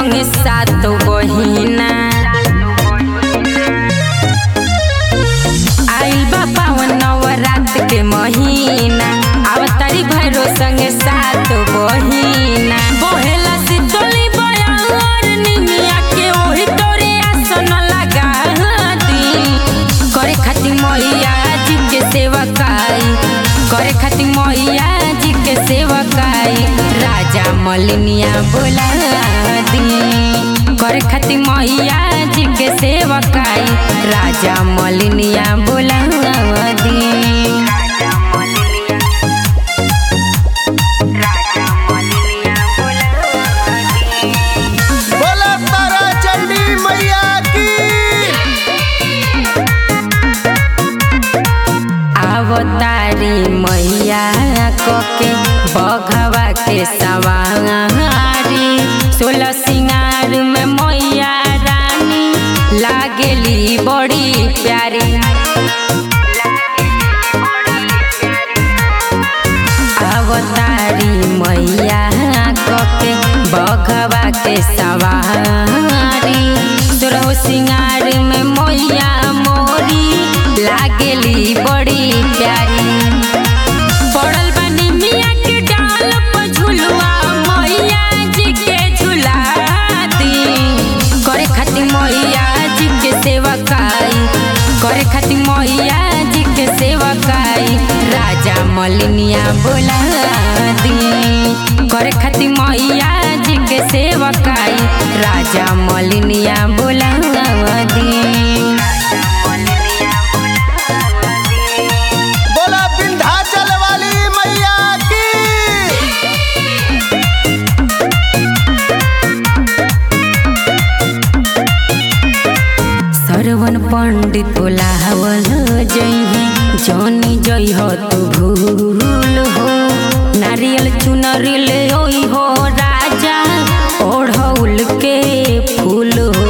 संगे सातो बहिना आइल बा पावन नवरात के महीना अवतारी भैरो संगे सातो बहिना बोहेला सितोली बयार निमिया के ओही तोरे आसन लगा दी करे खातिर मैया जी के सेवकाई करे खातिर मैया जी के सेवकाई राजा मलिनिया बोला दी करे खातिर मैया जी के सेवकाई राजा मलिनिया बोला दी बोला तारा चंडी मैया की अवतारी मैया कके बघवा के सवारी सोलह सिंगार में मैया रानी लागेली बड़ी प्यारी अवतारी मैया कके बघवा के सवारी सोलह सिंगार में मैया मोरी लागेली बड़ी प्यारी पड़ल बानी मिया के डाल पर झुलुआ मैया जी के झुला दी करे खातिर मैया जी के सेवकाई करे खातिर मैया जी के सेवकाई राजा मलिनिया बोला दी करे खातिर मैया जी के सेवकाई राजा मलिनिया बोला दी बोला विंध्याचल वाली मैया की सरवन पंडित बोलावल जइहे जनी जई हो तू भूल हो नारियल चुनरी ले ओई हो राजा ओढ़ौल के फूल हो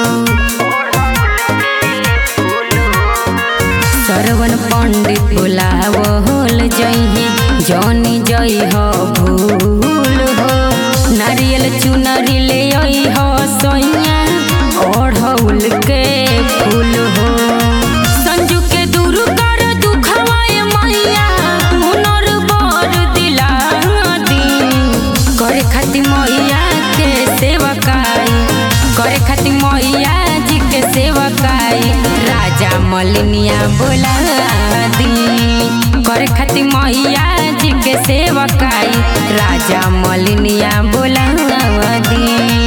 सरवन पंडित बोलावल जइहे जनी जई हो भूल हो नारियल चुनरी ले ओई हो सोइया ओढ़ौल के फूल हो संजू के दूर कर दुखवाए मैया हुनर बर दिला दी करे खातिर मैया के सेवकाई करे खातिर मैया जी के सेवकाई राजा मलिनिया बोला दी करे खातिर मैया जी के सेवकाई राजा मलिनिया बोला दी